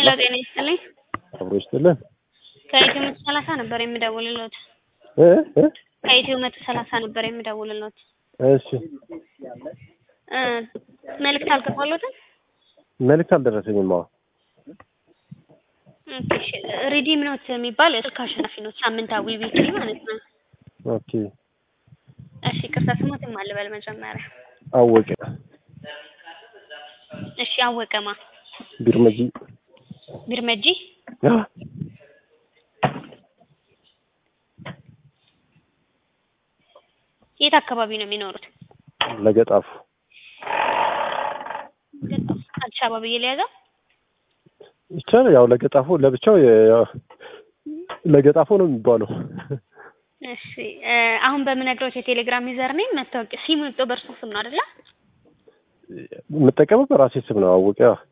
ሄሎ ጤና ይስጥልኝ። አብሮ ይስጥልን ከኢትዮ መቶ ሰላሳ ነበር የምደውልልዎት። እ እ ከኢትዮ መቶ ሰላሳ ነበር የምደውልልዎት። እሺ እ መልዕክት አልገባልዎትም? መልዕክት አልደረሰኝም። አዎ ኦኬ፣ እሺ። ሪዲም ኖት የሚባል ስልክ አሸናፊ ኖት፣ ሳምንታዊ ዊክሊ ማለት ነው። ኦኬ እሺ፣ ቅርታ ስሞትም አልበል መጀመሪያ። አወቀ እሺ፣ አወቀማ ቢርመጂ ቢርመጂ አ የት አካባቢ ነው የሚኖሩት? ለገጣፉ አዲስ አበባ ብዬ ልያዘው? ይቻላል። ያው ለገጣፎ ለብቻው የ- ለገጣፎ ነው የሚባለው። እሺ እ አሁን በምነግሮት የቴሌግራም ዩዘር ኔም መታወቂያ ሲሙ የወጣው በእርሱ ስም ነው አይደለ? የምጠቀመው በራሴ ስም ነው። አወቀ